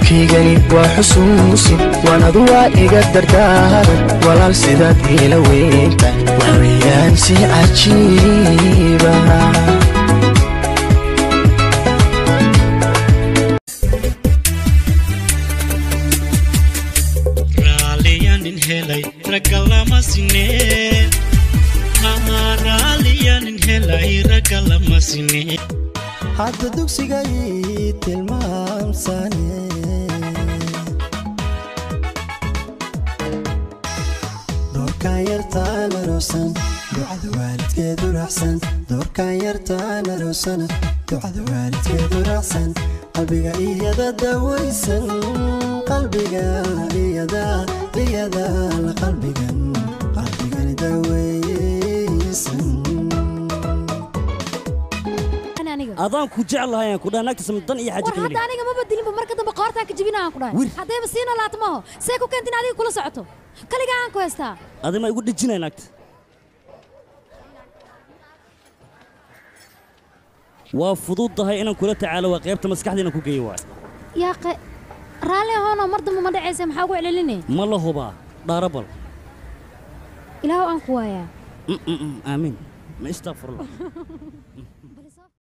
hadalkaygani waa xusuusin waanadu waa iga dardaaran walaal sidaad iila weynta waxweeyaan si cajiiba raaliyanin helay ragga lama sinee raaliyanin helay ragga lama sinee hadda dugsigay tilmaamsane doorkaan yartaan aroosan ducada waalidkeedu raacsan doorkaan yartaan aroosana ducada waalidkeedu raacsan qalbiga iyada dawaysan qalbiga iyada iyada la qalbigan qalbigan dawaysan adaan ku jeclahay aan ku dhaha naagta samdan iyo xaji war hadda aniga ma badilinba marka dambe qoortaan ka jebina aan ku dhahay haddayba siina laatmaho see ku keentin adiga kula socoto kaligaa aan ku haystaa adima igu dhejinay naagta waa fududahay inaan kula tacaalo waa qaybta maskaxda inaan ku geeyo waay yaa qe raalli ahoonoo mar dambe ma dhacaysa maxaa ugu celcelinay ma la hubaa dhaarabal ilaahu aan ku waayaa aamiin ma istaafurla